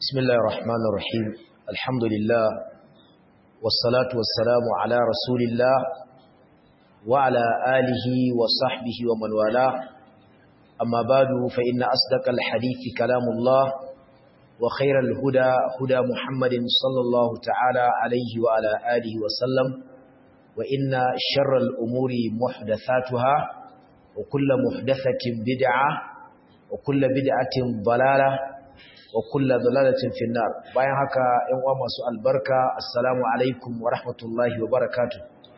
بسم الله الرحمن الرحيم الحمد لله والصلاة والسلام على رسول الله وعلى آله وصحبه ومن والاه أما بعد فإن أصدق الحديث كلام الله وخير الهدى هدى محمد صلى الله تعالى عليه وعلى آله وسلم وإن شر الأمور محدثاتها وكل محدثة بدعة وكل بدعة ضلالة وكل ضلالة في النار bayan haka ƴan uwa masu albarka assalamu alaikum wa rahmatullahi wa barakatuh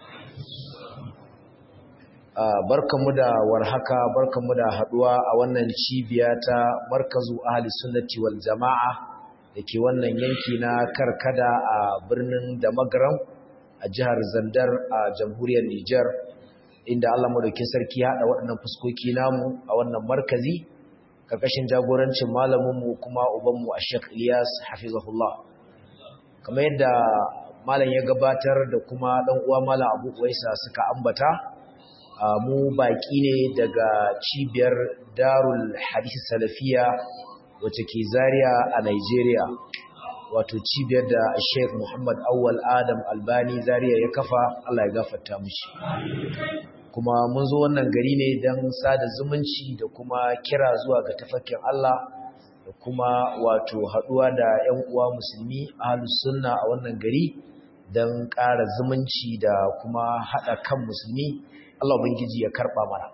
barkamu da warhaka barkamu da haduwa a wannan cibiya ta markazu ahli sunnati wal jamaa dake wannan yanki na karkada a birnin Damagaram a jihar Zandar a jamhuriyar Niger inda Allah madaukakin sarki ya hada waɗannan fuskoki namu a wannan markazi karkashin jagorancin malaminmu kuma ubanmu a Sheikh Ilyas hafizahullah kamar yadda malam ya gabatar da kuma dan uwa malam Abu Uwaisa suka ambata mu baki ne daga cibiyar Darul Hadith Salafiya wacce ke Zaria a Nigeria wato cibiyar da Sheikh Muhammad Awwal Adam Albani Zaria ya kafa Allah ya gafarta mishi kuma mun zo wannan gari ne don sada zumunci da kuma kira zuwa ga tafakin Allah da kuma wato haduwa da 'yan uwa musulmi ahlus sunna a wannan gari don ƙara zumunci da kuma haɗa kan musulmi Allah ubangiji ya karɓa mana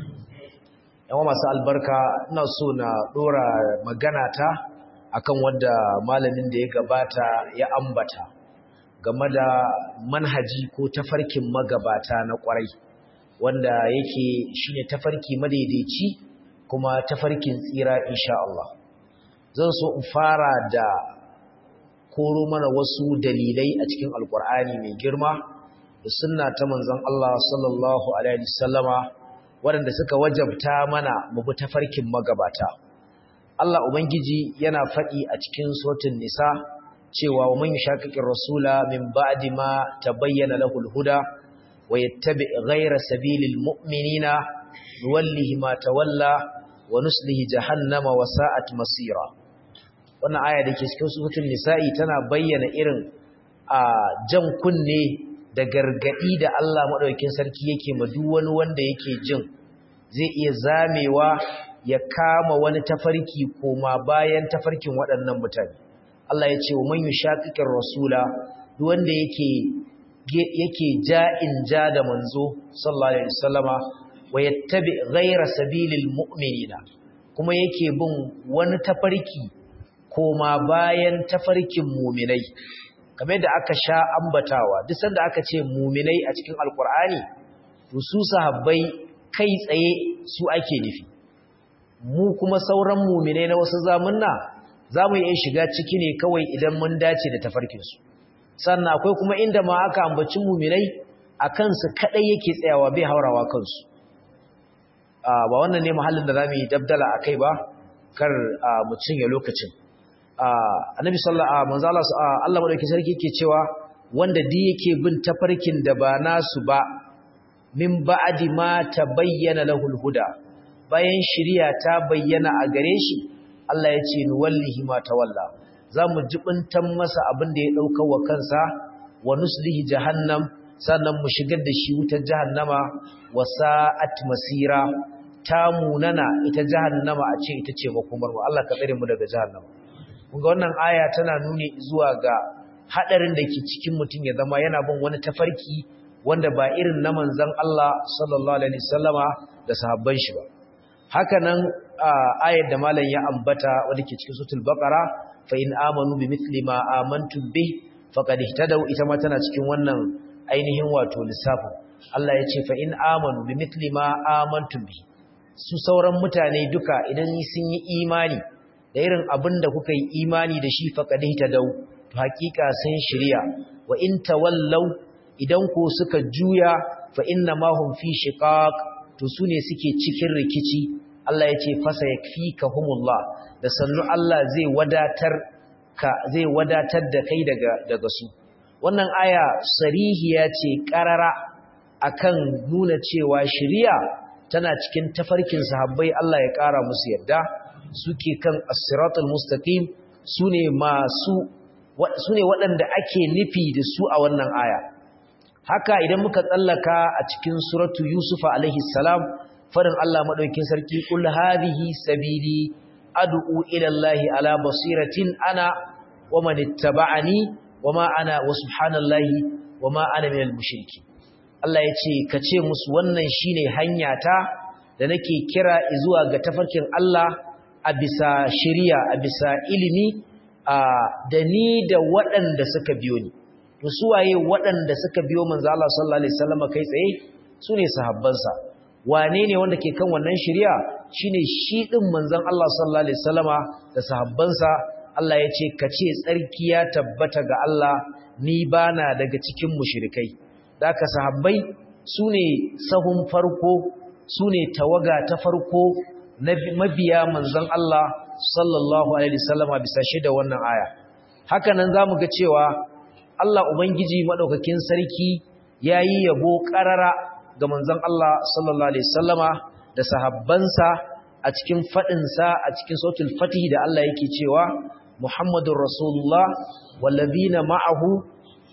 yawa masu albarka ina so na ɗora magana ta akan wadda malamin da ya gabata ya ambata game da manhaji ko tafarkin magabata na ƙwarai wanda yake shine tafarki madaidaici kuma tafarkin tsira insha Allah zan so in fara da koro mana wasu dalilai a cikin alkur'ani mai girma da sunna ta manzon Allah sallallahu alaihi wasallama waɗanda suka wajabta mana mu bi tafarkin magabata Allah ubangiji yana faɗi a cikin suratul nisa cewa wa man yushaqiqir rasula min ba'di ma tabayyana lahul huda ويتبع غير سبيل المؤمنين نوله ما تولى ونسله جهنم وساءت مصيرا wannan aya da ke cikin suratul nisa'i tana bayyana irin a jan kunne da gargadi da Allah madaukakin sarki yake ma duk wani wanda yake jin zai iya zamewa ya kama wani tafarki koma bayan tafarkin waɗannan mutane Allah ya ce wa man yushaqiqir rasula duk wanda yake yake ja'in ja da manzo sallallahu alaihi wasallama wa yattabi ghayra sabilil mu'minina kuma yake bin wani tafarki koma bayan tafarkin mu'minai kamar yadda aka sha ambatawa duk sanda aka ce mu'minai a cikin alqur'ani to su sahabbai kai tsaye su ake nufi mu kuma sauran mu'minai na wasu zamunna zamu iya shiga ciki ne kawai idan mun dace da tafarkin su sannan akwai kuma inda ma aka ambaci muminai a kansu kadai yake tsayawa bai haurawa kansu ba wannan ne mahallin da zamu yi dabdala akai ba kar mu cinye lokacin annabi sallallahu alaihi wasallam Allah madauki sarki yake cewa wanda di yake bin tafarkin da ba nasu ba min ba'di ma tabayyana lahul huda bayan shiriya ta bayyana a gare shi Allah ya ce ni wallahi ma tawalla za mu jibintan masa abin da ya ɗauka wa kansa wa nuslihi jahannam sannan mu shigar da shi wutar jahannama wa sa'at masira ta munana ita jahannama a ce ita ce makomar mu Allah ka tsare mu daga jahannama kun ga wannan aya tana nuni zuwa ga hadarin da ke cikin mutum ya zama yana bin wani tafarki wanda ba irin na manzon Allah sallallahu alaihi wasallama da sahabban shi ba haka nan ayar da malam ya ambata wanda ke cikin suratul baqara fa in amanu bi mithli ma amantum bi faqad ihtadaw ita ma tana cikin wannan ainihin wato lissafin Allah ya ce fa in amanu bi mithli ma amantum bi su sauran mutane duka idan sun yi imani da irin abin da kuka yi imani da shi faqad ihtadaw to hakika sun shirya wa in tawallaw idan ko suka juya fa inna ma hum fi shiqaq to sune suke cikin rikici Allah ya ce fasa yakfikahumullah da sannu Allah zai wadatar ka zai wadatar da kai daga daga su wannan aya sarihiya ce karara akan nuna cewa shari'a tana cikin tafarkin sahabbai Allah ya kara musu yarda suke kan as-siratal mustaqim sune masu sune waɗanda ake nufi da su a wannan aya haka idan muka tsallaka a cikin suratu yusufa alaihi salam farin Allah madaukakin sarki kul hadhihi sabili ad'u ila allahi ala basiratin ana wa man ittaba'ani wama ana wa subhanallahi wama ana minal mushriki Allah yace kace musu wannan shine hanyata da nake kira zuwa ga tafarkin Allah a bisa shari'a a bisa ilimi da ni da waɗanda suka biyo ni to su waye waɗanda suka biyo manzo Allah sallallahu alaihi wasallam kai tsaye sune sahabbansa wane ne wanda ke kan wannan shari'a shine shi din manzon Allah sallallahu alaihi wasallama da sahabbansa Allah ya ce ka ce tsarki ya tabbata ga Allah ni bana daga cikin mushrikai daka sahabbai sune sahun farko sune tawaga ta farko na mabiya manzon Allah sallallahu alaihi wasallama bisa shi da wannan aya haka nan zamu ga cewa Allah ubangiji madaukakin sarki yayi yabo karara ga manzon Allah sallallahu alaihi wasallama da sahabbansa a cikin fadin sa a cikin sautul fatih da Allah yake cewa Muhammadur Rasulullah wallazina ma'ahu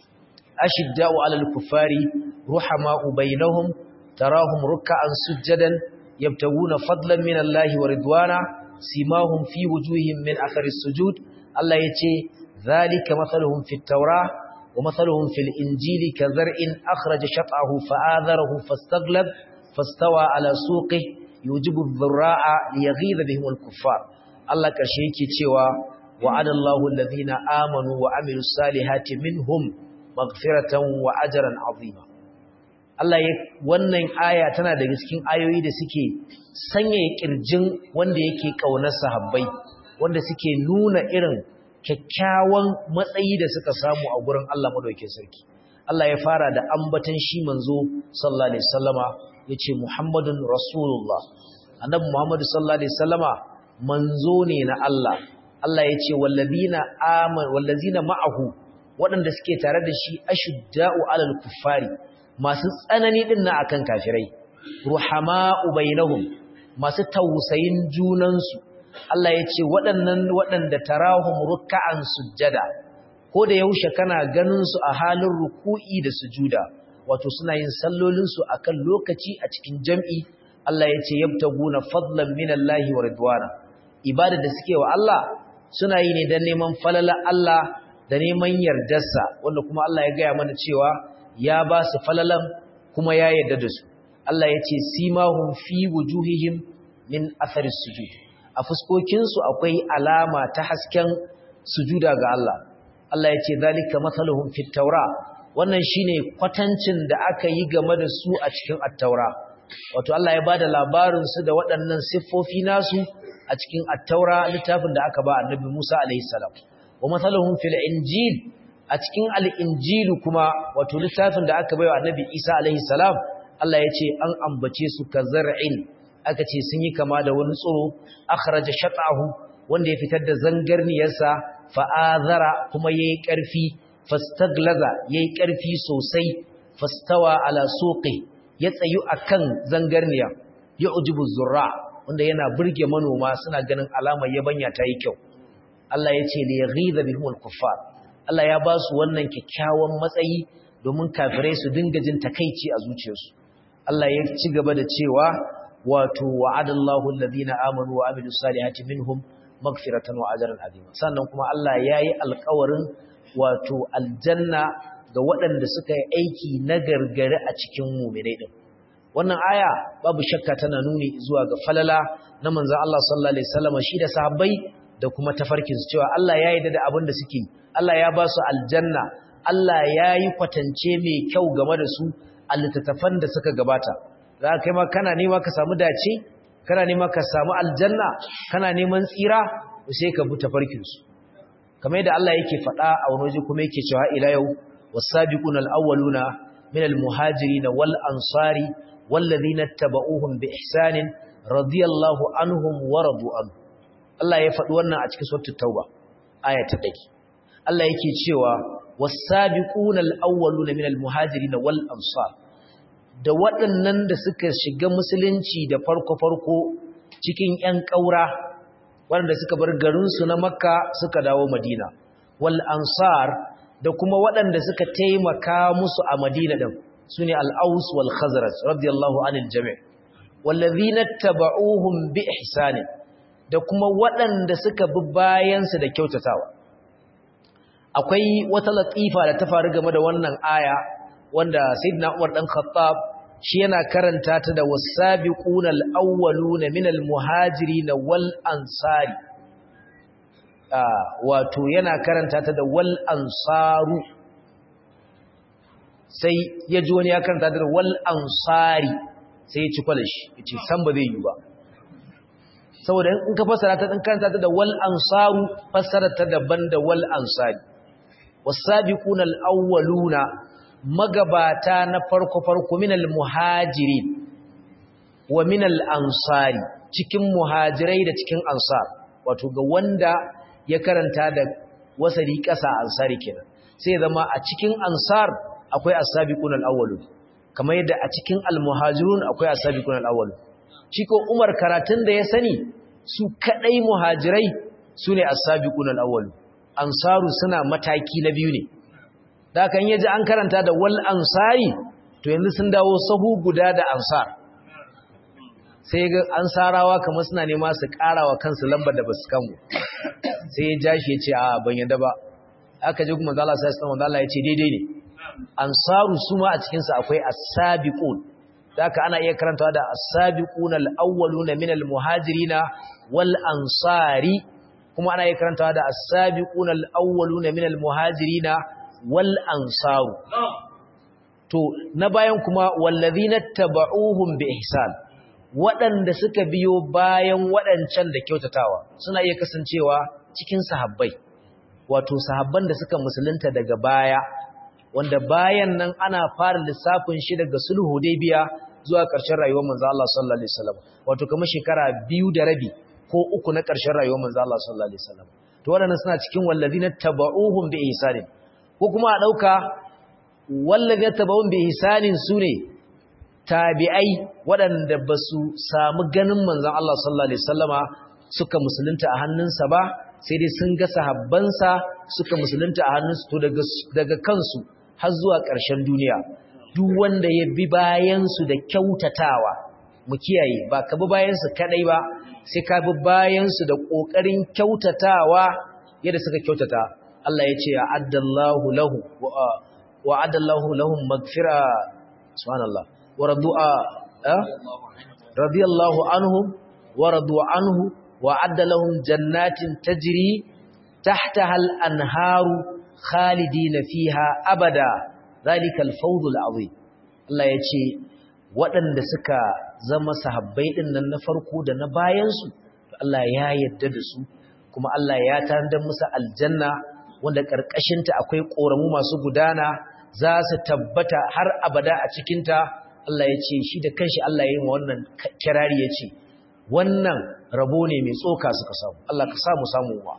ashidda'u 'alal kuffari ruhama'u bainahum tarahum ruk'an sujadan yabtaguna fadlan minallahi wa ridwana simahum fi wujuhihim min athari sujud Allah yace zalika mathaluhum fit tawrah wa mathaluhum fil injili kadhar'in akhraja shat'ahu fa'adharahu fastaglab fastawa 'ala suqihi yujibu adh-dhurra'a liyaghidha bihim al-kuffar Allah karshe yake cewa wa'ada Allahu alladhina amanu wa amilus salihati minhum maghfiratan wa ajran 'azima Allah ya wannan aya tana daga cikin ayoyi da suke sanya kirjin wanda yake kaunar sahabbai wanda suke nuna irin kyakkyawan matsayi da suka samu a gurin Allah madaukakin sarki Allah ya fara da ambatan shi manzo sallallahu alaihi wasallama yace Muhammadun Rasulullah annabi Muhammad sallallahu alaihi wasallama manzo ne na Allah Allah yace wallazina amanu wallazina ma'ahu waɗanda suke tare da shi ashudda'u alal kuffari masu tsanani din na akan kafirai ruhama'u bainahum masu tausayin junansu Allah yace waɗannan waɗanda tarahum ruk'an sujjada ko da yaushe kana ganin su a halin ruku'i da sujuda wato suna yin sallolinsu a kan lokaci a cikin jam'i Allah ya ce yabtaguna fadlan minallahi wa ridwana ibada da suke wa Allah suna yi ne don neman falala Allah da neman yardarsa wanda kuma Allah ya gaya mana cewa ya ba su falalan kuma ya yarda da su Allah ya ce simahum fi wujuhihim min athari sujud a fuskokinsu akwai alama ta hasken sujuda ga Allah Allah ya ce zalika mathaluhum fit tawra wannan shine kwatancin da aka yi game da su a cikin at-taura wato Allah ya bada labarin su da waɗannan siffofi nasu a cikin at-taura littafin da aka ba annabi Musa alaihi salam wa mathaluhum fil injil a cikin al-injil kuma wato littafin da aka bai wa annabi Isa alaihi salam Allah ya ce an ambace su kazar'in aka ce sun yi kama da wani tsoro akhraja shat'ahu wanda ya fitar da zangarniyarsa fa'azara kuma yayi ƙarfi fastaglaza yayi ƙarfi sosai fastawa ala suqi ya tsayu akan zangarniya ya ujibu zurra wanda yana burge manoma suna ganin alamar yabanya ta yi kyau Allah ya ce li yaghiza bihumul kuffar Allah ya ba su wannan kyakkyawan matsayi domin kafirai su dinga jin takeici a zuciyarsu Allah ya ci gaba da cewa wato wa'adallahu alladhina amanu wa amilus salihati minhum magfiratan wa ajran azima sannan kuma Allah yayi alƙawarin wato aljanna ga waɗanda suka yi aiki na gargare a cikin mu'minai din wannan aya babu shakka tana nuni zuwa ga falala na manzon Allah sallallahu alaihi wasallam shi da sahabbai da kuma tafarkin su cewa Allah ya yarda da abin da suke Allah ya ba su aljanna Allah yayi kwatance mai kyau game da su a littattafan da suka gabata za kai ma kana nema ka samu dace kana nema ka samu aljanna kana neman tsira sai ka bi tafarkin su kamar yadda Allah yake faɗa a wani waje kuma yake cewa ila yau was-sabiquna al-awwaluna min al-muhajirin wal ansari wallazina tabauhum bi ihsanin radiyallahu anhum wa radu anhu Allah ya faɗi wannan a cikin suratul tauba aya ta 1 Allah yake cewa was-sabiquna al-awwaluna min al-muhajirin wal ansar da waɗannan da suka shiga musulunci da farko-farko cikin ‘yan ƙaura waɗanda suka bar garinsu na makka suka dawo madina wal ansar da kuma waɗanda suka taimaka musu a madina ɗin su ne al'aus wal khazraj radiyallahu anil jami' wallazina taba'uhum bi ihsani da kuma waɗanda suka bi bayansu da kyautatawa akwai wata latifa da ta faru game da wannan aya wanda sayyidina Umar dan Khattab shi yana karanta ta da wasabiquna al-awwaluna minal muhajirin wal ansari wato yana karanta ta da wal ansaru sai ya ji wani ya karanta ta da wal ansari sai ya ci kwalashi ya ce san ba zai yi ba saboda in ka fassara ta ɗin karanta ta da wal ansaru fassara ta daban da wal ansari wasabiquna al-awwaluna magabata na farko-farko minal muhajirin wa minal ansari cikin muhajirai da cikin ansar wato ga wanda ya karanta da wasari ƙasa ansari kenan sai zama a cikin ansar akwai as-sabiqun al-awwalun kamar yadda a cikin al-muhajirun akwai as-sabiqun al-awwalun shi ko Umar karatun da ya sani su kadai muhajirai sune as-sabiqun al-awwalun ansaru suna mataki na biyu ne da kan yaji an karanta da wal ansari to yanzu sun dawo sahu guda da ansar sai ga ansarawa kamar suna nema su karawa kansu lambar da basu kanmu sai ya jashi ya ce a ban yadda ba aka ji kuma Allah sai sallallahu alaihi ya ce daidai ne ansaru su ma a cikin su akwai as-sabiqun haka ana iya karantawa da as-sabiqun al-awwaluna min al-muhajirina wal ansari kuma ana iya karantawa da as-sabiqun al-awwaluna min al-muhajirina wal ansaru to na bayan kuma wallazina taba'uhum bi ihsan waɗanda suka biyo bayan waɗancan da kyautatawa suna iya kasancewa cikin sahabbai wato sahabban da suka musulunta daga baya wanda bayan nan ana fara lissafin shi daga sulhu biya zuwa ƙarshen rayuwar manzo Allah sallallahu alaihi wasallam wato kamar shekara biyu da rabi ko uku na ƙarshen rayuwar manzo Allah sallallahu alaihi wasallam to waɗannan suna cikin wallazina taba'uhum bi ihsanin ko kuma a ɗauka wallazina taba'uhum bi ihsanin sune tabi'ai waɗanda ba su samu ganin manzan Allah sallallahu Alaihi wasallama suka musulunta a hannunsa ba sai dai sun ga sahabbansa suka musulunta a hannunsu to daga kansu har zuwa ƙarshen duniya duk wanda ya bi bayansu da kyautatawa mu kiyaye ba ka bi bayansu kaɗai ba sai ka bi bayansu da ƙoƙarin kyautatawa yadda suka kyautata Allah ya ce a'addallahu lahu wa a'addallahu lahum magfira subhanallah ورضوا أه؟ رضي الله عنهم ورضوا عنه وعد لهم جنات تجري تحتها الأنهار خالدين فيها أبدا ذلك الفوض العظيم الله يتي waɗanda suka zama sahabbai ɗin nan na farko da na bayansu Allah ya yarda da su kuma Allah ya tanadar musu aljanna wanda ƙarƙashinta akwai ƙoramu masu gudana za su tabbata har abada a cikinta Allah ya ce shi da kanshi Allah ya yi wa wannan kirari ya ce wannan rabo ne mai tsoka suka samu Allah ka samu samu wa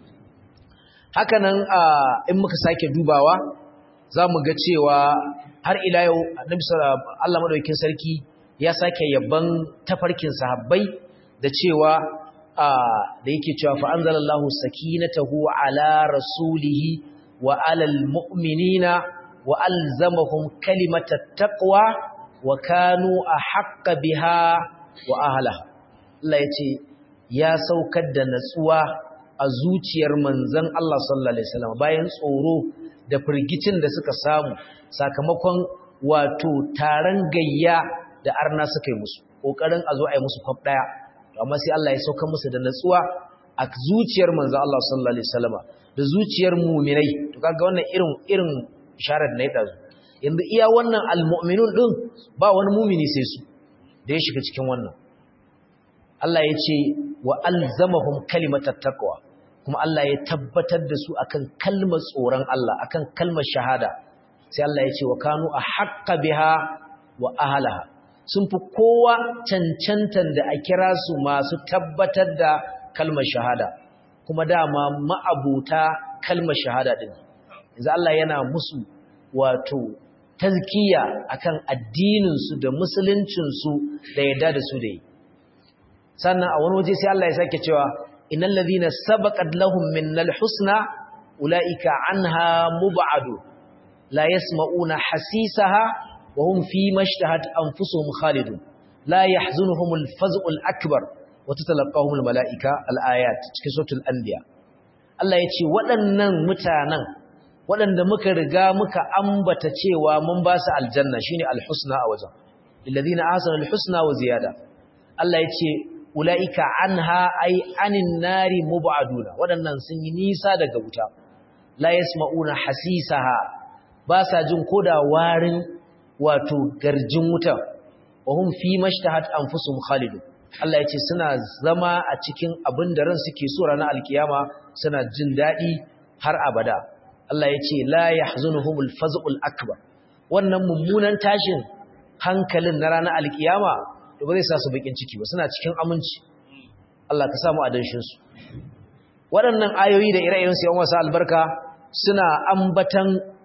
hakanan in muka sake dubawa za mu ga cewa har ila yau Allah madaukakin sarki ya sake yabban tafarkin sahabbai da cewa da yake cewa fa anzalallahu sakinatahu ala rasulihi wa alal mu'minina wa alzamahum kalimatat taqwa wa kanu a haƙƙa biha wa ahalaha Allah ya ce ya saukar da natsuwa a zuciyar manzan Allah sallallahu Alaihi wasallam bayan tsoro da firgicin da suka samu sakamakon wato taron gayya da arna suka yi musu ƙoƙarin a zo a yi musu kwaf ɗaya amma sai Allah ya saukar musu da natsuwa a zuciyar manzan Allah sallallahu Alaihi wasallam da zuciyar muminai to kaga wannan irin irin isharar da ya ɗazu yanzu iya wannan almu'minun din ba wani mumini sai su da ya shiga cikin wannan Allah ya ce wa alzamahum kalimatat taqwa kuma Allah ya tabbatar da su akan kalmar tsoron Allah akan kalmar shahada sai Allah ya ce wa kanu ahqqa biha wa ahlaha sun fi kowa cancantan da a kira su masu tabbatar da kalmar shahada kuma dama ma'abuta kalmar shahada din yanzu Allah yana musu wato tazkiya akan addininsu da musuluncinsu da yadda da su da yi sannan a wani waje sai Allah ya sake cewa innal ladhina sabaqat lahum minnal husna ulaika anha mub'adu la yasma'una hasisaha wa hum fi mashtahat anfusuhum khalidun la yahzunuhumul faz'ul akbar wa tatalaqahumul malaika al-ayat cikin suratul anbiya Allah yace waɗannan mutanen waɗanda muka riga muka ambata cewa mun ba su aljanna shine al-husna a wajen lilladhina ahsanu al-husna wa ziyada Allah yace ulaika anha ay anin nari mub'aduna waɗannan sun yi nisa daga wuta la yasma'una hasisaha ba sa jin koda warin wato garjin wuta wa hum fi mashtahat anfusuhum khalidun Allah yace suna zama a cikin abin da ran suke so ranar alkiyama suna jin dadi har abada Allah yace la yahzunuhumul faz'ul akbar wannan mummunan tashin hankalin na ranar alkiyama to ba zai sa su bakin ciki ba suna cikin aminci Allah ka samu adanshin su waɗannan ayoyi da ire-iren su yan wasa albarka suna ambatan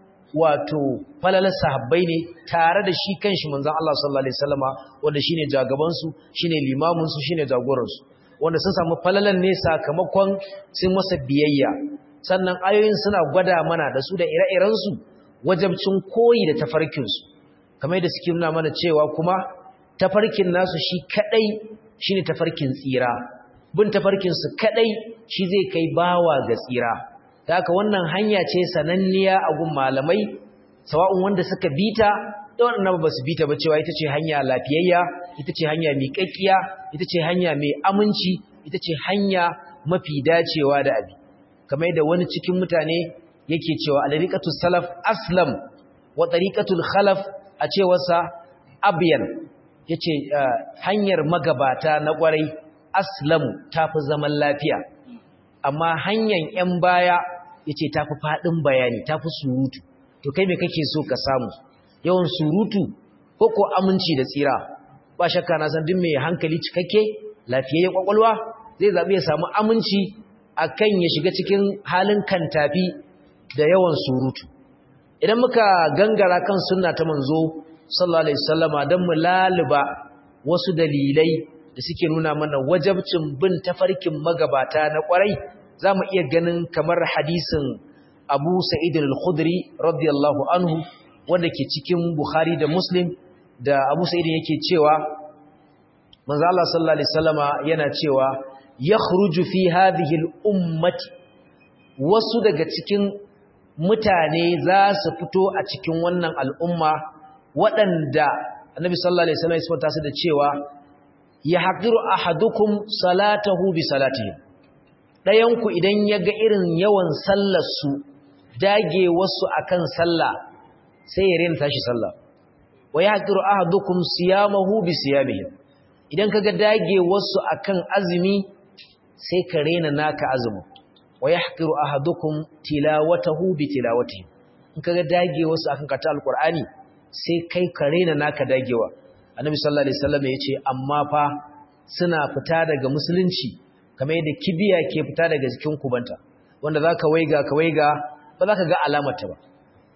wato falalar sahabbai ne tare da shi kanshi manzon Allah sallallahu alaihi wasallama wanda shine jagaban su shine limamin su shine jagoran su wanda sun samu falalan ne sakamakon sun masa biyayya sannan ayoyin suna gwada mana da su da ire-iren su wajabcin koyi da tafarkin su kamar da suke nuna mana cewa kuma tafarkin nasu shi kadai shine tafarkin tsira bin tafarkin su kadai shi zai kai bawa ga tsira da haka wannan hanya ce sananniya a gun malamai sawa'un wanda suka bita da waɗanda ba su bita ba cewa ita ce hanya lafiyayya ita ce hanya miƙaƙƙiya ita ce hanya mai aminci ita ce hanya mafi dacewa da abi kamar da wani cikin mutane yake cewa alariqatu salaf aslam wa tariqatul khalaf a cewarsa abyan yace hanyar magabata na kwarai aslamu tafi zaman lafiya amma hanyar 'yan baya ya ce ta fi faɗin bayani ta fi surutu to kai mai kake so ka samu yawan surutu ko ko aminci da tsira ba shakka na san duk mai hankali cikakke lafiyayyen kwakwalwa zai zaɓi ya samu aminci a kan ya shiga cikin halin kantafi da yawan surutu idan muka gangara kan sunna ta manzo sallallahu alaihi wasallama don mu laluba wasu dalilai da suke nuna mana wajabcin bin tafarkin magabata na kwarai za mu iya ganin kamar hadisin abu sa'id al-khudri radiyallahu anhu wanda ke cikin bukhari da muslim da abu sa'id yake cewa manzo Allah sallallahu alaihi wasallama yana cewa yakhruju fi hadhihi al-ummati wasu daga cikin mutane za su fito a cikin wannan al'umma waɗanda annabi sallallahu alaihi wasallam ya sifanta su da cewa ya haqiru ahadukum salatahu bi salatihi ɗayanku idan ya ga irin yawan sallarsu dage wasu akan sallah sai ya rena tashi sallah wa ya haƙiru ahadukum siyamahu bi siyamihim idan kaga dage wasu akan azumi sai ka rena naka azumi wa ya haƙiru ahadukum tilawatahu bi tilawatihim in kaga dage wasu akan kata alqur'ani sai kai ka rena naka dagewa annabi sallallahu alaihi wasallam ya ce amma fa suna fita daga musulunci kamar yadda kibiya ke fita daga jikin kubanta wanda za ka waiga ka waiga ba za ka ga alamarta ba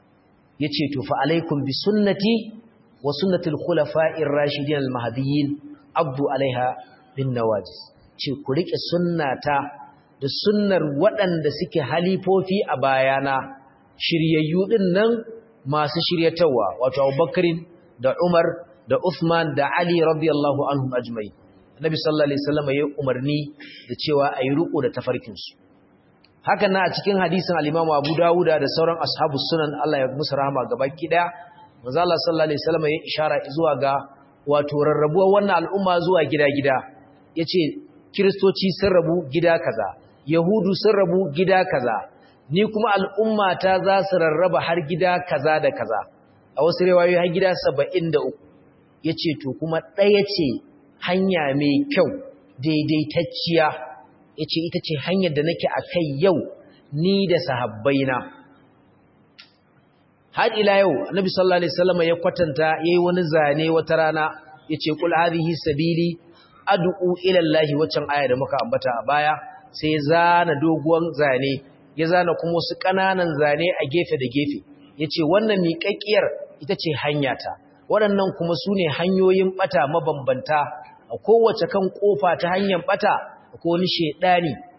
ya ce to fa alaikum bi sunnati wa sunnatul khulafa'ir rashidin al-mahdiyyin abdu alaiha bin nawajis ce ku rike sunnata da sunnar waɗanda suke halifofi a bayana shiryayyu din nan masu shiryatawa wato Abubakarin da Umar da Uthman da Ali radiyallahu anhum ajma'in Nabi sallallahu alaihi wasallam ya umarni da cewa ayi ruko da tafarkin su hakan na a cikin hadisin al-Imam Abu Dawud da sauran ashabus sunan Allah ya musu rahama gabaki daya manzo Allah sallallahu alaihi wasallam ya ishara zuwa ga wato rarrabuwar wannan al'umma zuwa gida-gida yace kristoci sun rabu gida kaza yahudu sun rabu gida kaza ni kuma al'umma ta za su rarraba har gida kaza da kaza a wasu riwayoyi har gida 73 yace to kuma ɗaya ce hanya mai kyau daidaitacciya ya ce ita ce hanyar da nake a kai yau ni da sahabbaina har ila yau annabi sallallahu alaihi wasallam ya kwatanta yayi wani zane wata rana yace kul hadhihi sabili ad'u ila allahi wacan aya da muka ambata a baya sai zana doguwan zane ya zana kuma wasu kananan zane a gefe da gefe yace wannan miƙaƙiyar ita ce hanyata waɗannan kuma su ne hanyoyin ɓata mabambanta a kowace kan ƙofa ta hanyar ɓata ko wani shaidani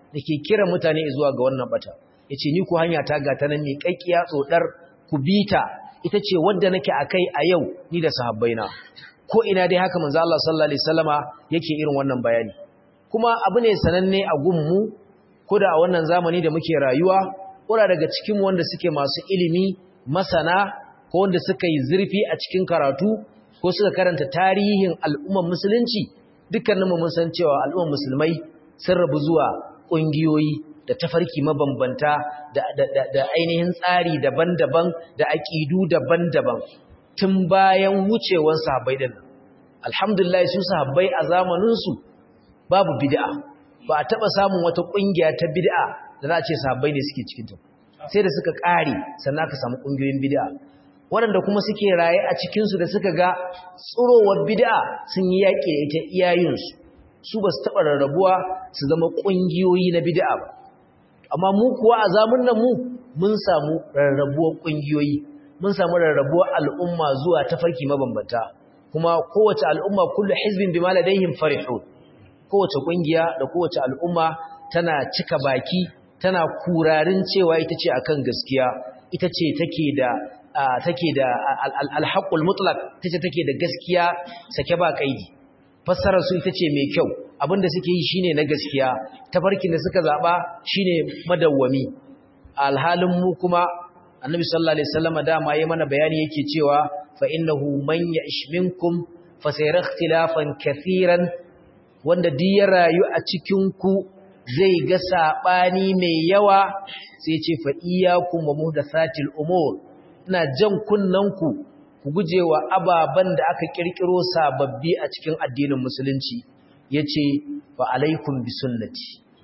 dake kira mutane zuwa ga wannan bata yace ni ku hanya ta ga ta nan mai kakkiya tsodar ku bita ita ce wadda nake akai a yau ni da sahabbaina ko ina dai haka manzo Allah sallallahu alaihi wasallama yake irin wannan bayani kuma abu ne sananne a gunmu ko da a wannan zamani da muke rayuwa kura daga cikin wanda suke masu ilimi masana ko wanda suka yi zurfi a cikin karatu ko suka karanta tarihin al'umman musulunci dukkaninmu mun san cewa al'umman musulmai sun rabu zuwa ƙungiyoyi da tafarki mabambanta da, da, da, da ainihin tsari daban-daban da aƙidu daban-daban tun bayan wucewar sahabbai din alhamdulillah su sahabbai a zamaninsu babu bid'a ba a taɓa samun wata ƙungiya ta bid'a da za a ce sahabbai ne suke cikinta sai da suka ƙare sannan aka samu ƙungiyoyin bid'a waɗanda kuma suke raye a cikinsu da suka ga tsurowar bid'a sun yi yaƙi da ita iyayensu su ba su taɓa rarrabuwa su zama ƙungiyoyi na bid'a ba amma mu kuwa a zamun nan mu mun samu rarrabuwar ƙungiyoyi mun samu rarrabuwar al'umma zuwa tafarki mabambanta kuma kowace al'umma kullu hizbin bima ladayhim farihun kowace ƙungiya da kowace al'umma tana cika baki tana kurarin cewa ita ce akan gaskiya ita ce take da take da alhaƙul mutlaq tace take da gaskiya sake ba kaidi fassarar su ita ce mai kyau abinda suke yi shine na gaskiya tafarkin da suka zaba shine madawwami alhalin mu kuma annabi sallallahu alaihi wasallam dama yayi mana bayani yake cewa fa innahu man ya'ish minkum fa sayara ikhtilafan kathiran wanda duk ya rayu a cikin ku zai ga sabani mai yawa sai ce fa iyyakum wa muhdathatil umur ina jan kunnanku ku gujewa ababan da aka kirkiro sababbi a cikin addinin musulunci yace wa alaikum bi sunnati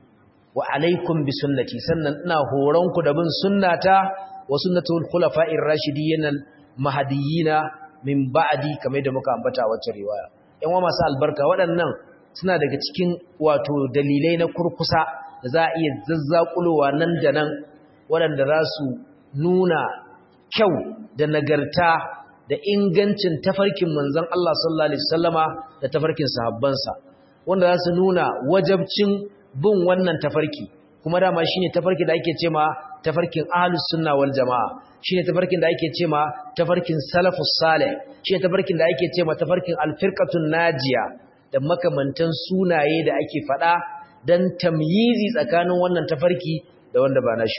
wa alaikum bi sunnati sannan ina horon ku da bin sunnata wa sunnatul khulafa'ir rashidiyyin mahdiyina min ba'di kamar da muka ambata a wacce riwaya yan wa masu albarka waɗannan suna daga cikin wato dalilai na kurkusa da za a iya zazzakulowa nan da nan waɗanda za su nuna kyau da nagarta da ingancin tafarkin manzon Allah sallallahu alaihi wasallama da tafarkin sahabbansa wanda za su nuna wajabcin bin wannan tafarki kuma dama shine tafarki da ake cema tafarkin ahlus sunna wal jamaa shine tafarkin da ake cema tafarkin salafus salih shine tafarkin da ake cema tafarkin alfirqatun najiya da makamantan sunaye da ake fada dan tamyizi tsakanin wannan tafarki da wanda ba nashi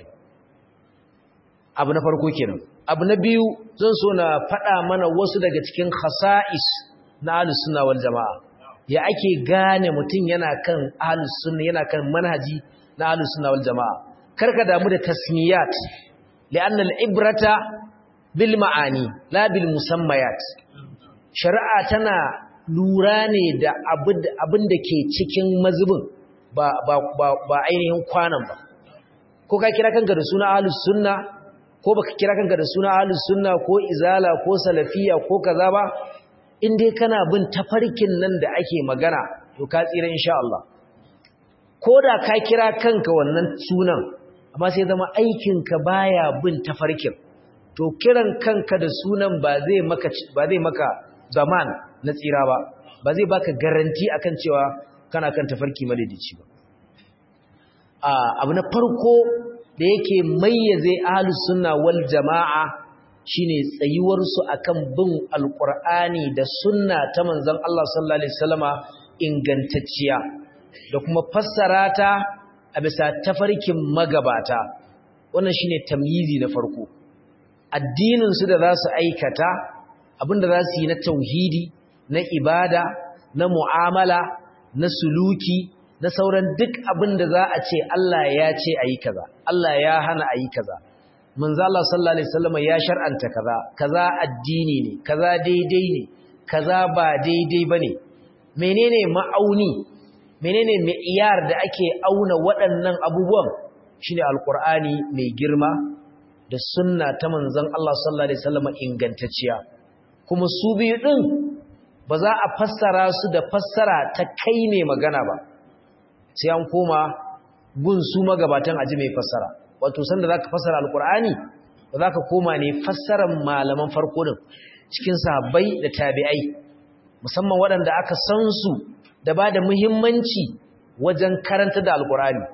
abu na farko kenan abu na biyu zan so na fada mana wasu daga cikin khasa'is na ahlus sunna wal jamaa ya ake gane mutum yana kan ahlus sunna yana kan manhaji na ahlus sunna wal jamaa karka damu da tasmiyat li'anna al-ibrata bil ma'ani la bil musammayat shari'a tana lura ne da abin da ke cikin mazubin ba ba ba, ba ainihin kwanan ba ko ka kira kanka da suna ahlus sunna ko baka kira kanka da suna ahlus sunna ko izala ko salafiya ko kaza ba in dai kana bin tafarkin nan da ake magana to ka tsira insha Allah ko da ka kira kanka wannan sunan amma sai zama aikinka baya bin tafarkin to kiran kanka da sunan ba zai maka ba zai maka zaman na tsira ba ba zai baka garanti akan cewa kana kan tafarki madaidaici ba a abu na farko da yake mayyaze ahlus sunna wal jamaa shine tsayuwarsu akan bin alqur'ani da sunna ta manzon Allah sallallahu alaihi wasallama ingantacciya da kuma fassara ta a bisa tafarkin magabata wannan shine tamyizi na farko addinin su da za su aikata abinda za su yi na tauhidi na ibada na mu'amala na suluki na sauran duk abinda za a ce Allah ya ce ayi kaza Allah ya hana ayi kaza manzo Allah sallallahu alaihi wasallam ya shar'anta kaza kaza addini ne kaza daidai ne kaza ba daidai bane menene ma'auni menene mi'yar da ake auna waɗannan abubuwan shine alqur'ani mai girma da sunna ta manzon Allah sallallahu alaihi wasallam ingantacciya kuma su biyu din ba za a fassara su da fassara ta kai ne magana ba sai an koma gun su magabatan aji mai fassara wato sanda zaka fassara alqur'ani ba zaka koma ne fassarar malaman farko din cikin sahabbai da tabi'ai musamman waɗanda aka san su da ba da muhimmanci wajen karanta da alqur'ani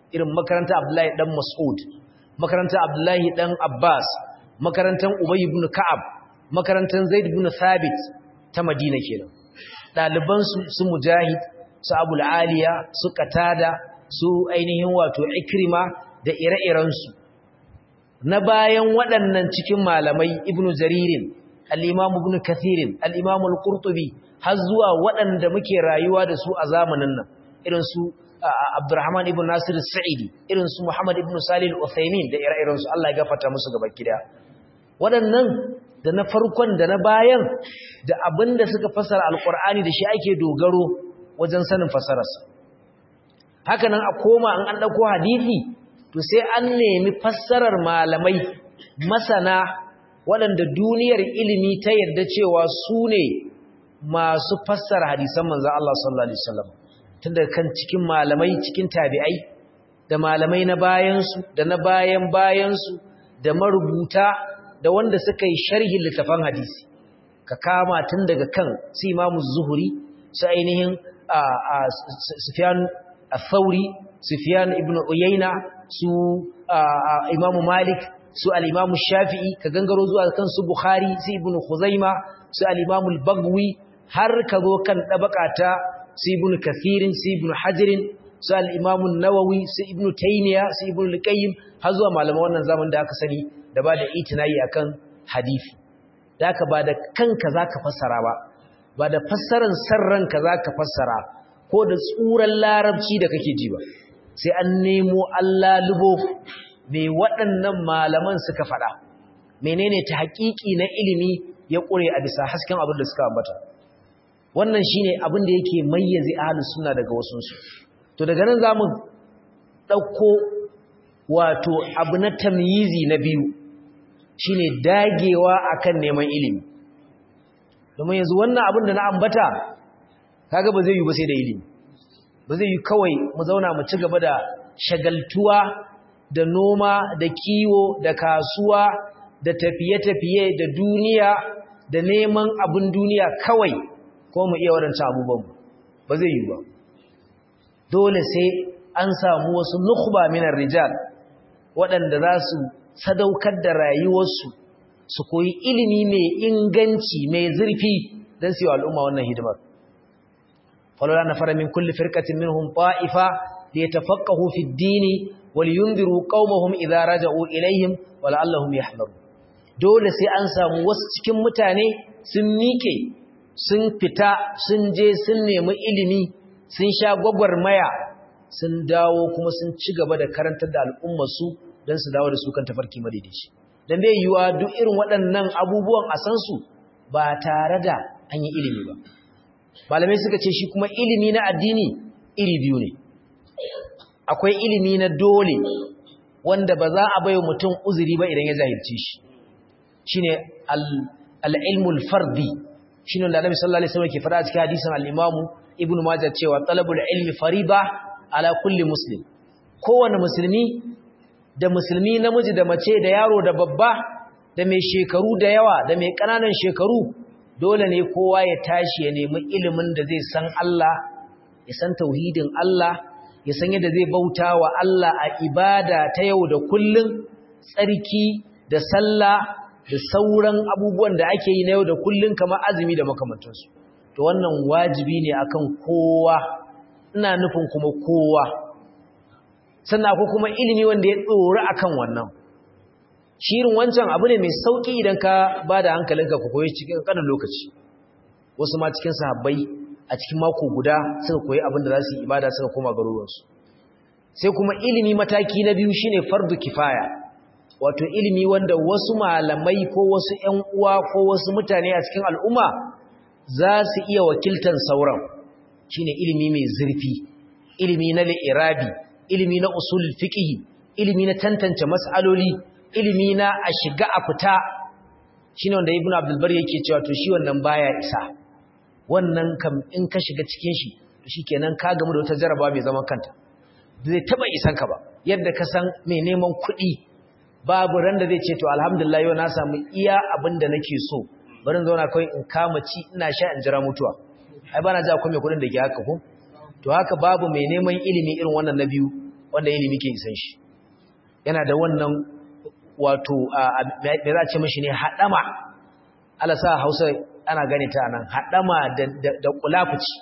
irin makarantar Abdullahi dan Mas'ud makarantar Abdullahi dan Abbas makarantar Ubay ibn Ka'ab makarantar Zaid ibn Thabit ta Madina kenan daliban su su Mujahid su Abul Aliya su Qatada su ainihin wato Ikrima da ire-iren su na bayan waɗannan cikin malamai Ibn Jaririn al-Imam Ibn Kathirin al-Imam al-Qurtubi har zuwa waɗanda muke rayuwa da su a zamanin nan irin su Abdurrahman ibn Nasir Sa'idi irin su Muhammad ibn Salih al-Uthaymeen da ire-iren su Allah ya gafarta musu gaba kida waɗannan da na farkon da na bayan da abinda suka fasara alqur'ani da shi ake dogaro wajen sanin fasararsa haka nan a koma an an dauko hadisi to sai an nemi fassarar malamai masana waɗanda duniyar ilimi ta yarda cewa su ne masu fassara hadisan manzon Allah sallallahu alaihi wasallam tunda kan cikin malamai cikin tabi'ai da malamai na bayansu da na bayan bayansu da marubuta da wanda suka yi sharhin littafan hadisi ka kama tun daga kan su imamu zuhuri su ainihin sufyan al-thauri sufyan ibn uyayna su imamu malik su al-imamu shafi'i ka gangaro zuwa kan su bukhari su ibn khuzaima su al-imamu al-bagwi har ka zo kan dabakata su ibn kathirin su ibn hajirin su al-imam an-nawawi su ibn taymiya su ibn al-qayyim har zuwa malaman wannan zaman da aka sani da ba da itinayi akan hadisi da aka ba da kanka zaka fassara ba ba da fassaran sarranka zaka fassara ko da tsuran larabci da kake ji ba sai an nemo Allah lubo me waɗannan malaman suka faɗa menene ta haƙiƙi na ilimi ya ƙure a bisa hasken abin da suka ambata wannan shine abin da yake mayyaze ahlus sunna daga wasunsu to daga nan zamu dauko wato abu na tamyizi na biyu shine dagewa akan neman ilimi domin yanzu wannan abin da na ambata kaga ba zai yi ba sai da ilimi ba zai yi kawai mu zauna mu ci gaba da shagaltuwa da noma da kiwo da kasuwa da tafiye-tafiye da duniya da neman abin duniya kawai ko mu iya waɗancan abubuwan ba zai yi ba dole sai an samu wasu nukhba minar rijal waɗanda za su sadaukar da rayuwarsu su koyi ilimi mai inganci mai zurfi don su yi al'umma wannan hidimar falola na fara min kulli firkatin minhum ta'ifa da ya tafakkahu fi dini wal yundiru qaumahum idza raja'u ilaihim wa la'allahum yahdaru dole sai an samu wasu cikin mutane sun mike sun fita sun je sun nemi ilimi sun sha gwagwarmaya sun dawo kuma sun ci gaba da karantar da al'ummarsu don su dawo da su kan tafarki madaidaici don bai yiwa duk irin waɗannan abubuwan a san su ba tare da an yi ilimi ba malamai suka ce shi kuma ilimi na addini iri biyu ne akwai ilimi na dole wanda ba za a bai mutum uzuri ba idan ya jahilci shi shine al-ilmul fardi shine da Annabi sallallahu alaihi wasallam ke fara cikin hadisin al-Imam Ibn Majah cewa talabul ilmi fariba ala kulli muslim kowanne musulmi da musulmi namiji da mace da yaro da babba da mai shekaru da yawa da mai kananan shekaru dole ne kowa ya tashi ya nemi ilimin da zai san Allah ya san tauhidin Allah ya san yadda zai bauta wa Allah a ibada ta yau da kullun tsarki da sallah da sauran abubuwan da ake yi na yau da kullun kamar azumi da makamantansu to wannan wajibi ne akan kowa ina nufin kuma kowa sannan akwai kuma ilimi wanda ya tsoro akan wannan shirin wancan abu ne mai sauki idan ka ba da hankalinka ku koyi cikin kanin lokaci wasu ma cikin sahabbai a cikin mako guda suka koyi abin da za su yi ibada suka koma garuruwansu sai kuma ilimi mataki na biyu shine fardu kifaya wato ilimi wanda wasu malamai ko wasu ƴan uwa ko wasu mutane a cikin al'umma za su iya wakiltan sauran shine ilimi mai zurfi ilimi na li'irabi ilimi na usul fiqh ilimi na tantance mas'aloli ilimi na a shiga a fita shine wanda ibnu abdul bar yake cewa to shi wannan baya isa wannan kam in ka shiga cikin shi to shikenan ka gamu da wata jaraba mai zaman kanta zai taba isan ka ba yadda ka san mai neman kuɗi babu ran da zai ce to alhamdulillah yau na samu iya abin da nake so barin zauna kawai in kama ci ina sha in jira mutuwa ai bana ji akwai mai kuɗin da ke haka ko to haka babu mai neman ilimi irin wannan na biyu wanda ilimi ke isan shi yana da wannan wato me za a ce mashi ne haɗama ala sa hausa ana gane ta nan haɗama da kulafuci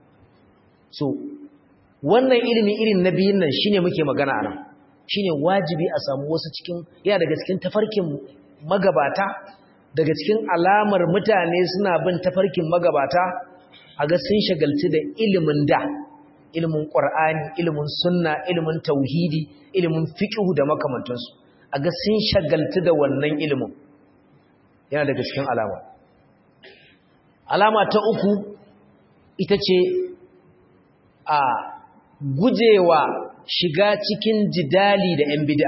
so wannan ilimi irin na biyun nan shine muke magana a nan shine wajibi a samu wasu cikin yana daga cikin tafarkin magabata daga cikin alamar mutane suna bin tafarkin magabata a ga sun shagalci da ilimin da ilimin ƙwar'ani ilimin sunna ilimin tauhidi ilimin fiƙihu da makamantansu a ga sun shagalci da wannan ilimin yana daga cikin alama alama ta uku ita ce a gujewa shiga cikin jidali da 'yan bida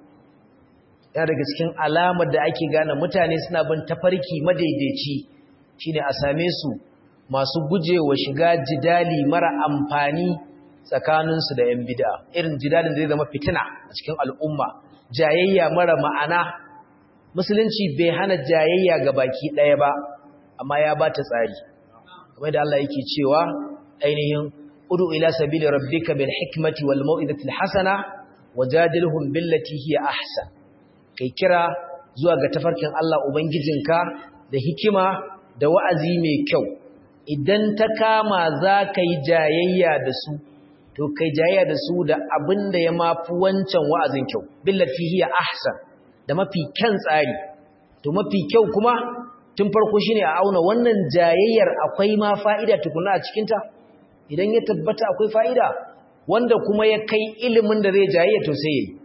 yana daga cikin alamar da ake gane mutane suna bin tafarki madaidaici shine a same su masu gujewa shiga jidali mara amfani tsakaninsu da 'yan bida irin jidalin da zai zama fitina a cikin al'umma jayayya mara ma'ana musulunci bai hana jayayya ga baki ɗaya ba amma ya ba ta tsari kamar da Allah yake cewa ainihin udu ila sabili rabbika bil hikmati wal mau'izati al hasana wajadilhum billati hiya ahsan kai kira zuwa ga tafarkin Allah ubangijinka da hikima da wa'azi mai kyau idan ta kama za ka yi jayayya da su to kai jayayya da su da abin da ya mafi wancan wa'azin kyau billati hiya ahsan da mafi kyan tsari to mafi kyau kuma tun farko shine a auna wannan jayayyar akwai ma fa'ida tukuna a cikinta idan ya tabbata akwai fa'ida wanda kuma ya kai ilimin da zai jayayya to sai yayi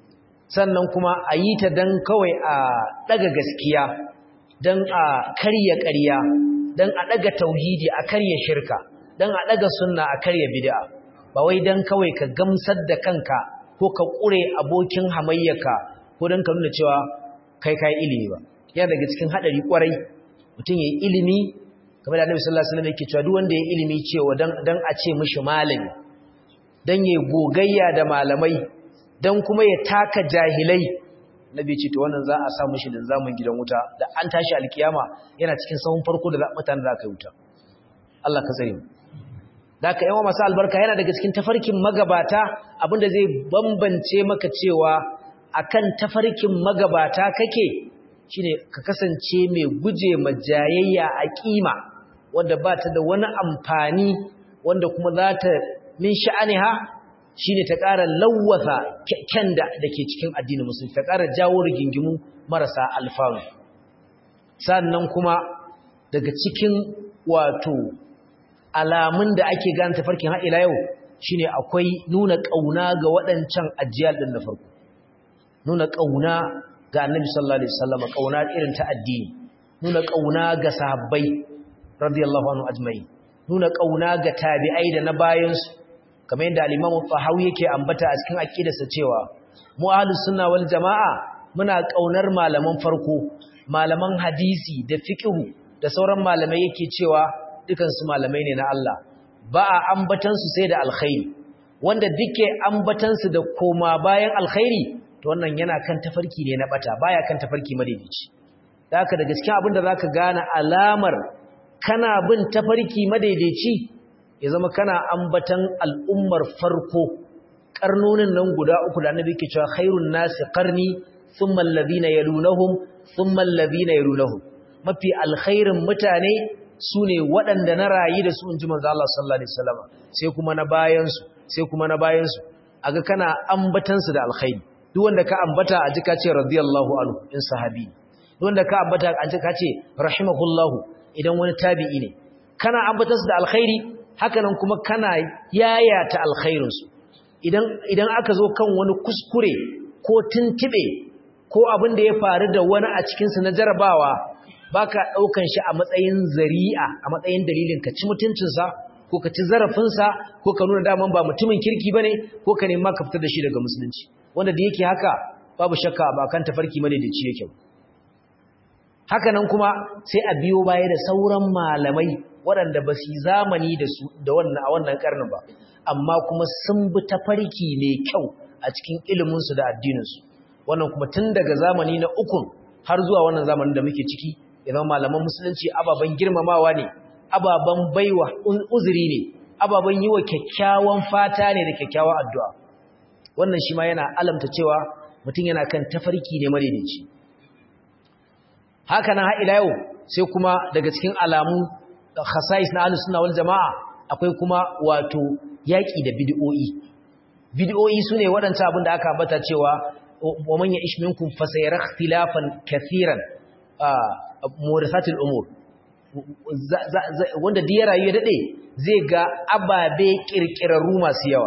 sannan kuma a yi ta dan kawai a daga gaskiya dan a karya ƙarya dan a daga tauhidi a karya shirka dan a daga sunna a karya bid'a ba wai dan kawai ka gamsar da kanka ko ka ƙure abokin hamayyaka ko dan ka nuna cewa kai kai ilimi ba yana daga cikin hadari kwarai mutum yayi ilimi kamar da Annabi sallallahu alaihi wasallam yake cewa duk wanda yayi ilimi cewa dan dan a ce mishi malami dan yayi gogayya da malamai dan kuma ya taka jahilai Nabi ce to wannan za a sa mishi linzamin gidan wuta da an tashi alkiyama yana cikin sahun farko da mutanen da aka yi wuta Allah ka tsare mu Daka yawa masu albarka yana daga cikin tafarkin magabata abinda zai bambance maka cewa akan tafarkin magabata kake shine ka kasance mai guje majayayya a kima wanda ba ta da wani amfani wanda kuma za ta min sha'aniha shine ta ƙara lawwasa kyan da dake cikin addinin musulmi ta ƙara jawo rigingimu marasa alfanu sannan kuma daga cikin wato alamun da ake gane tafarkin har ila yau shine akwai nuna kauna ga waɗancan ajiyal din na farko nuna kauna ga Annabi sallallahu alaihi wasallam kauna irin ta addini nuna kauna ga sahabbai radiyallahu anhu ajma'in nuna kauna ga tabi'ai da na bayan su kamar yadda al-Imam Tahawi yake ambata a cikin aqidarsa cewa mu ahlus sunna wal jamaa muna kaunar malaman farko malaman hadisi da fiqh da sauran malamai yake cewa dukansu malamai ne na Allah ba a ambatansu sai da alkhairi wanda duke ambatansu da koma bayan alkhairi to wannan yana kan tafarki ne na bata baya kan tafarki madaidaici da haka da gaskiya abinda zaka gane alamar kana bin tafarki madaidaici ya zama kana ambatan al'ummar farko karnonin nan guda uku da annabi yake cewa khairun nasi qarni thumma alladhina yalunhum thumma alladhina yalunhum mafi alkhairin mutane su ne waɗanda na rayu da su in ji manzo Allah sallallahu alaihi wasallam sai kuma na bayansu sai kuma na bayansu aga kana ambatansu da alkhairi duk wanda ka ambata a jika ce radiyallahu anhu in sahabi duk wanda ka ambata a jika ce rahimahullahu idan wani tabi'i ne kana ambatansu da alkhairi haka nan kuma kana yayata alkhairinsu idan idan aka zo kan wani kuskure ko tuntube ko abin da ya faru da wani a cikinsu na jarabawa baka daukan shi a matsayin zari'a a matsayin dalilin ka ci mutuncinsa ko ka ci zarafinsa ko ka nuna daman ba mutumin kirki bane ko ka nema ka fitar da shi daga musulunci wanda da yake haka babu shakka ba kan tafarki madaidaici yake haka nan kuma sai a biyo baya da sauran malamai waɗanda ba su zamani da su da wannan a wannan karnin ba amma kuma sun bi tafarki mai kyau a cikin iliminsu da addininsu wannan kuma tun daga zamani na ukun har zuwa wannan zamanin da muke ciki idan malaman musulunci ababen girmamawa ne ababen baiwa uzuri ne ababen yi wa kyakkyawan fata ne da kyakkyawan addu'a wannan shi ma yana alamta cewa mutum yana kan tafarki ne madaidaici haka nan har ila yau sai kuma daga cikin alamu khasais na ahlus sunna wal jamaa akwai kuma wato yaki da bid'o'i bid'o'i sune waɗancan abin da aka ambata cewa wa man ya'ish minkum fasayara ikhtilafan kaseeran muhdathatil umur wanda da ya rayu ya dade zai ga ababe kirkirarru masu yawa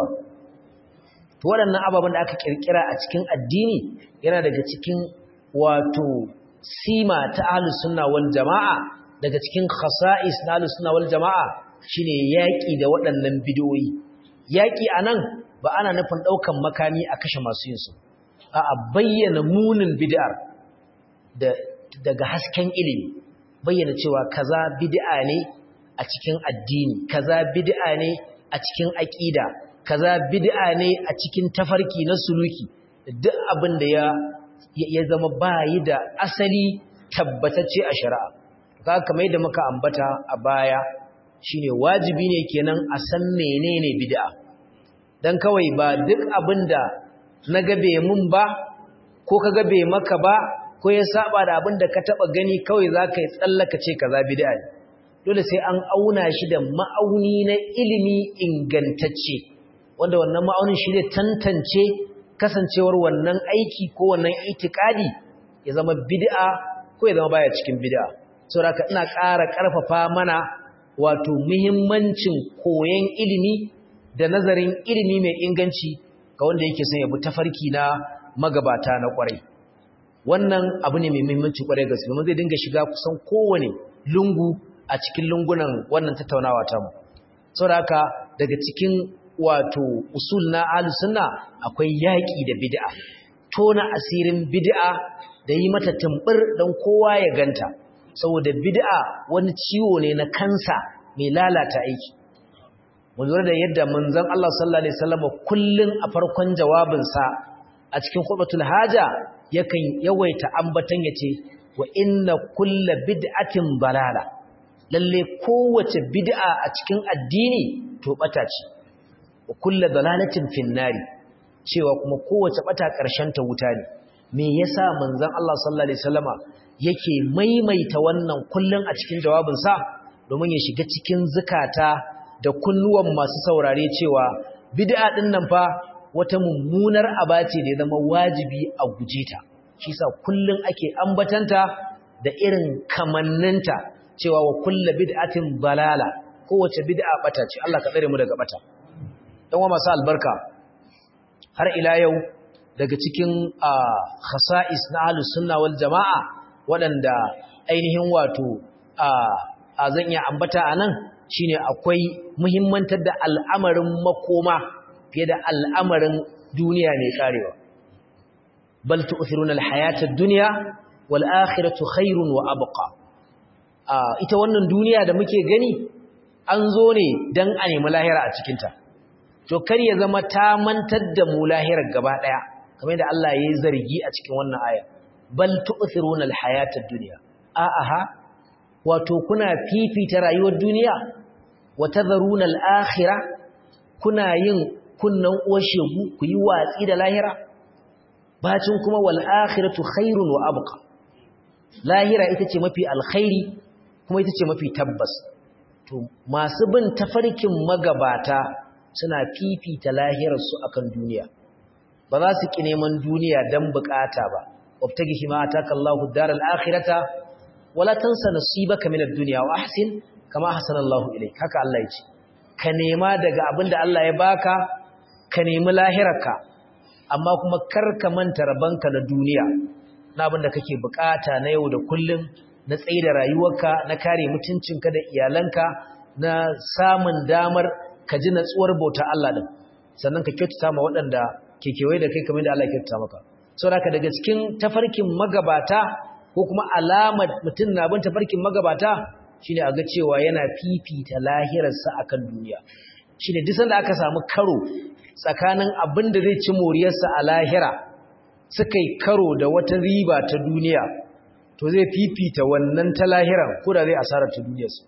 to waɗannan ababen da aka kirkira a cikin addini yana daga cikin wato sima ta ahlus sunna wal jamaa daga cikin khasa'is na ahlus sunna wal jamaa shine yaki da waɗannan bidiyoyi yaki anan ba ana nufin daukan makami a kashe masu yin su a bayyana munin bid'ar da daga hasken ilimi bayyana cewa kaza bid'a ne a cikin addini kaza bid'a ne a cikin aqida kaza bid'a ne a cikin tafarki na suluki duk abin da ya ya zama bayi da asali tabbatacce a shari'a kaga kamar yadda muka ambata a baya shine wajibi ne kenan a san menene bid'a dan kawai ba duk abinda na gabe mun ba ko ka gabe maka ba ko ya saba da abinda ka taba gani kawai zaka yi tsallaka ce kaza bid'a ne dole sai an auna shi da ma'auni na ilimi ingantacce wanda wannan ma'aunin shi ne tantance kasancewar wannan aiki ko wannan itikadi ya zama bid'a ko ya zama baya cikin bid'a saboda ina ƙara ƙarfafa mana wato muhimmancin koyon ilimi da nazarin ilimi mai inganci ga wanda yake son ya bi tafarki na magabata na ƙwarai wannan abu ne mai muhimmanci ƙwarai gaske mun zai dinga shiga kusan kowane lungu a cikin lungunan wannan tattaunawa ta mu saboda haka daga cikin wato usul na sunna akwai yaƙi da bid'a tona asirin bid'a da yi mata tumbur don kowa ya ganta saboda bid'a wani ciwo ne na kansa mai lalata aiki mu lura da yadda manzon Allah sallallahu alaihi wasallam kullun a farkon jawabinsa a cikin khutbatul haja yakan yawaita ambatan yace wa inna kulla bid'atin balala lalle kowace bid'a a cikin addini to bata ce wa kulla dalalatin finnari cewa kuma kowace bata ƙarshen ta wuta ne me yasa manzon Allah sallallahu alaihi wasallama yake maimaita wannan kullun a cikin jawabinsa domin ya shiga cikin zukata da kunnuwan masu saurare cewa bid'a din nan fa wata mummunar abace da ya zama wajibi a guje ta shi yasa kullun ake ambatanta da irin kamanninta cewa wa kullu bid'atin balala kowace bid'a bata ce Allah ka tsare mu daga bata dan wa masu albarka har ila yau daga cikin khasa'is na ahlus sunna wal jamaa waɗanda ainihin wato a zan iya ambata anan shine akwai muhimmantar da al'amarin makoma fiye da al'amarin duniya mai karewa bal tu'thiruna al-hayata ad-dunya wal akhiratu khairun wa abqa ita wannan duniya da muke gani an zo ne dan a nemi lahira a cikin ta to kar ya zama ta mantar da mu lahirar gaba daya kamar yadda Allah ya yi zargi a cikin wannan aya bal tu'thiruna al-hayata ad-dunya a'a wato kuna fifita rayuwar duniya wa tadharuna al-akhirah kuna yin kunnan uwashegu ku yi watsi da lahira bacin kuma wal akhiratu khairun wa abqa lahira ita ce mafi alkhairi kuma ita ce mafi tabbas to masu bin tafarkin magabata suna fifita lahirarsu akan duniya ba za su ki neman duniya dan bukata ba wabtagi hima ataka Allahu daral akhirata wala tansa nasibaka minad dunya wa ahsin kama ahsana Allahu ilayk haka Allah ya ce ka nema daga abinda Allah ya baka ka nemi lahirarka amma kuma kar ka manta rabanka na duniya na abinda kake bukata na yau da kullum na tsaye da rayuwarka na kare mutuncinka da iyalanka na samun damar ka ji natsuwar bauta Allah din sannan ka kyautata ma waɗanda ke kewaye da kai kamar da Allah ya kyautata maka saboda daga cikin tafarkin magabata ko kuma alamar mutum na bin tafarkin magabata shine a ga cewa yana fifita lahirarsa akan duniya shine duk sanda aka samu karo tsakanin abin da zai ci moriyarsa a lahira suka yi karo da wata riba ta duniya to zai fifita wannan ta lahiran ko da zai asarar ta duniyarsa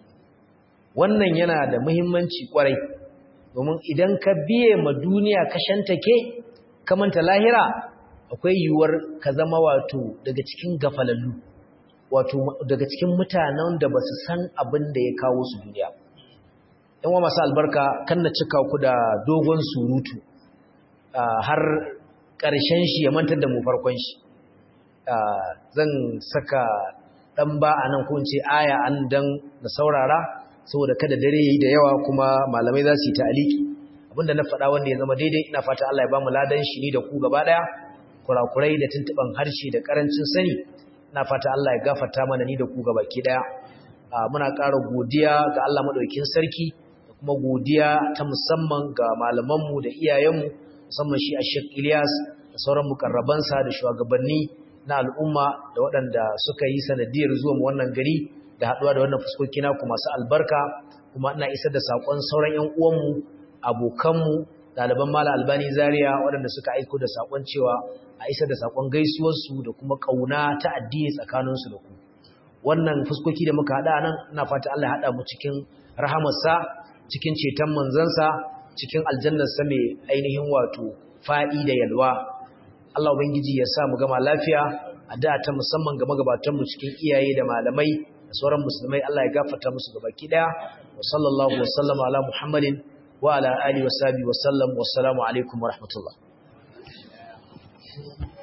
wannan yana da muhimmanci kwarai domin idan ka biye ma duniya ka shantake kamanta lahira akwai yiwuwar ka zama wato daga cikin gafalallu wato daga cikin mutanen da ba su san abin da ya kawo su duniya yan wa masu albarka kan na cika ku da dogon surutu har ƙarshen shi ya mantar da mu farkon shi zan saka ɗan ba a nan ko ce aya an dan na saurara saboda kada dare yi da yawa kuma malamai za su yi ta'aliki abinda na faɗa wanda ya zama daidai ina fata Allah ya ba mu ladan shi ni da ku gaba ɗaya kurakurai da tuntuɓan harshe da ƙarancin sani ina fata Allah ya gafarta mana ni da ku gaba ki ɗaya muna ƙara godiya ga Allah maɗaukin sarki da kuma godiya ta musamman ga malamanmu da iyayenmu musamman shi a Sheikh Ilyas da sauran mukarrabansa da shugabanni na al'umma da waɗanda suka yi sanadiyar zuwa wannan gari da haɗuwa da wannan fuskoki naku masu albarka kuma ina isar da saƙon sauran ‘yan uwanmu abokanmu ɗaliban mala albani zaria waɗanda suka aiko da saƙon cewa a isar da saƙon gaisuwarsu da kuma ƙauna ta addini tsakaninsu da ku wannan fuskoki da muka haɗa nan ina fata Allah ya haɗa mu cikin rahamarsa cikin ceton manzansa cikin aljannarsa mai ainihin wato fa'i da yalwa Allah Ubangiji ya sa mu gama lafiya a da ta musamman ga magabatanmu cikin iyaye da malamai da sauran musulmai Allah ya gafarta musu gabaki daya wa sallallahu wa sallama ala Muhammadin wa ala alihi wa sahbihi wa sallam wassalamu alaikum wa rahmatullah